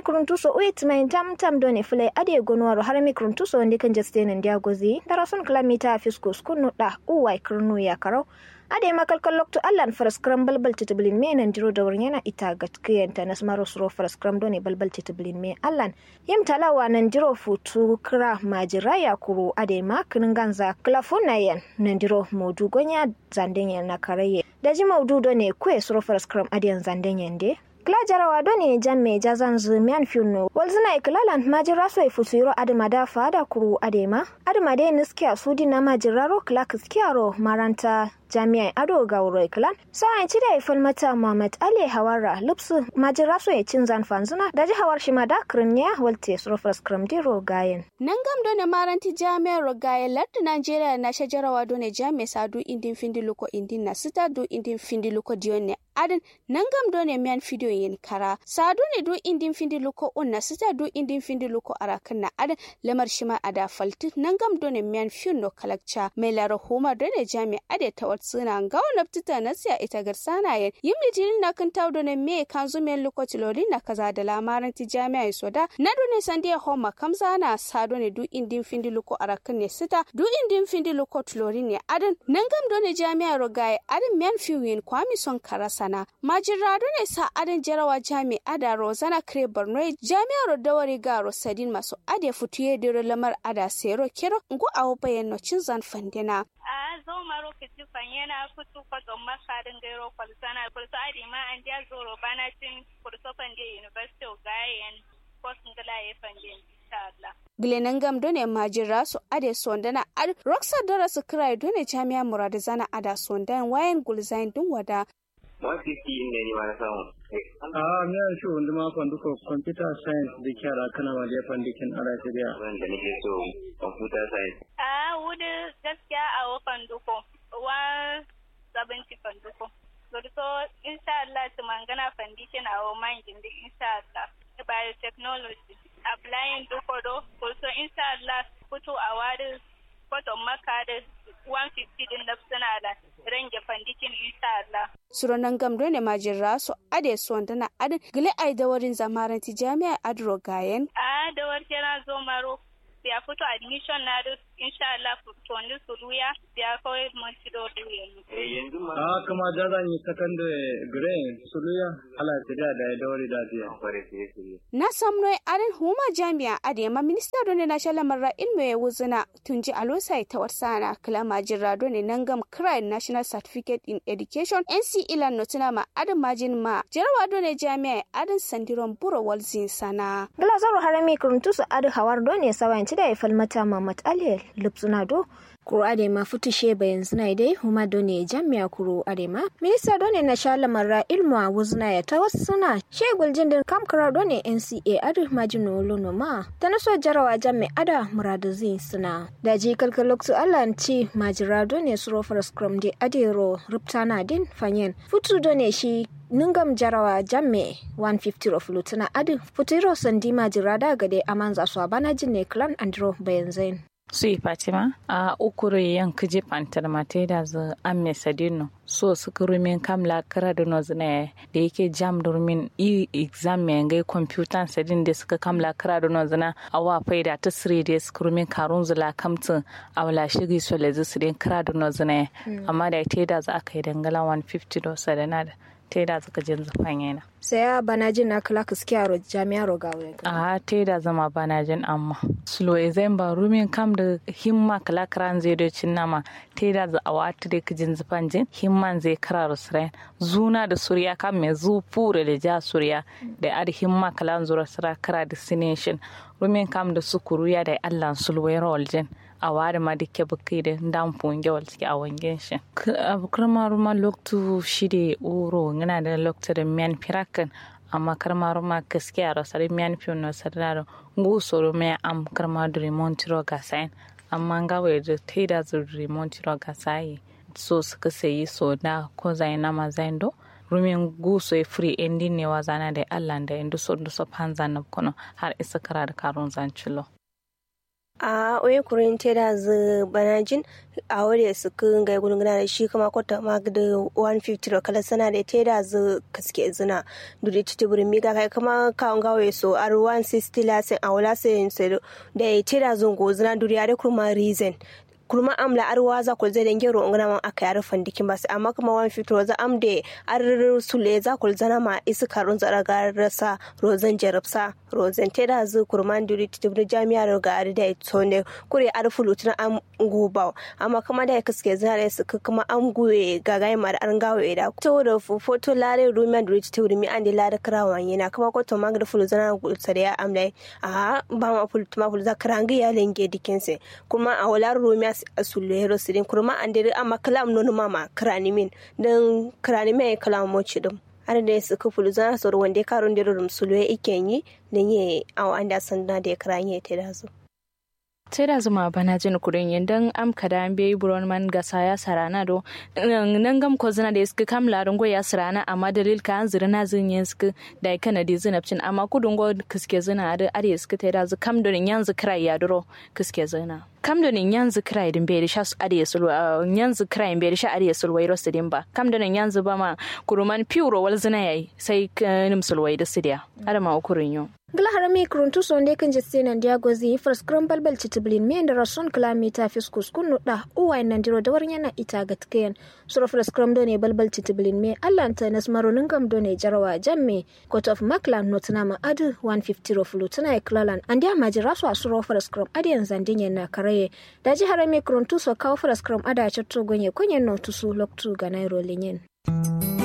kuruntuso uit mai tam tam doni fulai ade gonwaro har mi kuruntuso ndi kan jaste nan dia gozi darason kilamita fisko skunu da uwai kurnu ya karau ade makalkal lokto allan faraskram balbal titiblin me nan diro da wurin yana ita gatkiyanta na smaro suro faraskram doni balbal titiblin me allan yim talawa nan diro futu kira majira ya kuro ade ma kinin ganza klafuna yan nan diro modu gonya zanden yan na karaye da ji maudu ne kwe suro faraskram ade yan zanden yan de kila jarawa doni jamme jazan zumian fiuno walzina ikilalan majira so ifusiro adama da fada kuru adema adama de niskia sudi na majiraro kila kiskiaro maranta jami'ai ado ga wuro iklan sa'an ci da ifin mata muhammad ali hawara lupsu majira so ya cin zan fanzuna da ji hawar shi ma da kirniya walte surofar skramdiro gayen nan gam done maranti jami'ar rogayen lardu nigeria na shajarawa done jami'a sadu indin findi luko indin na sita du indin findi luko diyon ne adin nan gam done miyan fidiyo yin kara sadu ne du indin findi luko un na sita du indin findi luko arakan na adin lamar shima ada falti nan gam done miyan fiyon no kalakca mai lara homa done jami'a ade ta suna gawo naftita na siya ita garsana yen yim litinin na kan tawdo ne me kan zumen lokaci lori na kaza da lamarin ti jami'a soda na do ne sandi homa kamza na sado ne du indin findi luko arakan ne sita du indin findi luko tulori ne adan nan gam do ne jami'a rogaye adan men fiwin kwami son karasana majira do ne sa adan jarawa jami'a da rozana kre borno jami'a rodawari ga rosadin maso ade futuye dero lamar ada sero kero ngo awo bayan no cin zan fandina a zo maro kiti yana kutu kwaton makarin gairo kwalsana kurso adi ma an dia zoro bana cin kurso fande university of gayen kosin gala ya fande insha Allah gilenan gam done majira su ade sondana ad roxa dora su kira done jami'a muradu zana ada sondan wayan gulzain dun wada 150 ne ni ma na samu a me ya shi wanda ma fandu ko computer science da kyara kana ma da fandikin a Najeriya wanda nake so computer science a wudu gaskiya a wakan duko 170 fanduko so insha Allah to mangana foundation a woman gindi insha Allah biotechnology applying duko do also insha Allah kutu a wadi kwaton maka da 150 din da suna da range foundation insha Allah suronan gamdo ne majirra su ade su wanda na adin gile ai da warin zamaranti jami'a adro gayen a da warke na zo maro ya fito admission na da insha Allah toni su ruya ya kawai monti do ruya eh yanzu ma a kuma da zan yi secondary grade suluya ala tida da ya dawari da biya kware sai sai na samno arin huma jami'a adema minista done na shala marra ilmu ya wuzuna tunji alosai ta warsana kalama jirra done nangam cry national certificate in education nc ilan notuna ma adin majin ma jarawa done jami'a adin sandiron buro walzin sana glazaru harami kuruntusu adu hawar done sawanci da ya falmata mamat ali lupsuna do kuro adema futushe bayan zina dai huma done jami'a kuro adema minista done na shala marra ilmu a wuzna ya ta wasu suna shegul jindin kamkara done nca adu majino lono ma ta naso jarawa jami ada muradazin suna da ji kalkaloktu allan ci majira done suro scrum de adero ruptana din fanyen futu done shi nungam jarawa jamme 150 of lutuna adu futuro sandi majira da gade amanza su bana jinne clan andro bayan zain sui fatima a ukuru yan kiji pantar mate da zu amme sadino so suka rumin kamla kara da nozina da yake jam da rumin i exam mai ngai computer sadin da suka kamla kara da nozina a wa faida ta sire da suka rumin karun zula kamtin a wala shiri so lezi su din kara da nozina amma da ita da za a kai dangala 150 da sadana da ta da suka jin zafan yana sai ya bana jin na kala kiskiyaro jami'ar rogawe a ta da zama bana jin amma sulo zai ba rumin kam da himma kala karan zai da cin nama ta da za a wata da kijin zafan jin himman zai kara rusrain zuna da surya kam mai zu fure da ja surya da ad himma kala zura sura kara destination rumin kam da sukuru ya da allah sulwai rawal jin a ware ma dike bukai da dan funge wal suke a wangen shi abu karma ruma loktu shide uro ngana da loktu da miyan firakan amma karma ruma gaskiya rasar miyan fiyon na sarda ngu soro me am karma da remontiro ga sain amma nga wai da taida zu remontiro ga sai so suka sayi so na ko zai na ma zai do rumin guso e free ending ne wa zana da allah da indu so ndu so panza na kono har isa kara da karun zancilo a oye kurin teda zu banajin a wale su kun ga gudun gana da shi kuma kwata ma da 150 ro kala sana da teda zu kaske zina duri titi burin miga kai kuma kawon gawe so ar 160 lasin a wala sai da teda zungo zina duri ya da kuma reason kurma amla arwa za ku zai dange ro ngana man aka yar fandikin bas amma kuma wan fito za am de ar sule za ku zana ma isu karun zara ga rasa rozan jarabsa rozan te da zu kurman duri tibni jami'a ro ga ar da tonde kure ar fulutun am guba amma kuma da kaske zana da su kuma am guwe ga gai mar an gawe da to da foto lare rumian duri tibni mi ande lare krawan yana kuma ko to magda fulu zana gulsa da ya amla a ba ma fulutuma fulu za krangi ya lenge dikinse kuma a wala rumian a sulero sirin kurma an dare amma kalam nono mama krani min dan krani mai kalam mo chidum har da su ka fulu zana soro wanda karun dare rum sulwe ikenyi dan ye aw anda sanda da krani te da su sai da zuma bana jin kudin yin dan am kada an bai buron man gasa ya sarana do nan gam ko zina da iska kam larin go ya sarana amma dalil ka an zira na zin yin suka da ya kana da zinabcin amma kudin go kiske zina da are suka ta da zu kam donin yanzu krai ya duro kiske zina kam donin yanzu krai din bai da sha su are sul yanzu krai bai da sha are sul wai rosu din ba kam donin yanzu ba ma kuruman pure wal zina yayi sai nim sulwai da sidiya adama ukurin yo gila harami kuruntu sonde kan jesse nan dia gozi fars krambal bal chitiblin me da rason kilamita fiskus kunu da uwa nan diro da warin yana ita gatkayan sura fars kram do ne balbal chitiblin me allah ta nas maronin gam do ne jarawa jamme court of maklan notna ma adu 150 ro flutuna e klalan and dia majira so asuro fars kram adiyan zandin yana karaye da ji harami kuruntu so kawo fars kram ada chatto gonye kunyen no tusu loktu ga nairo linyen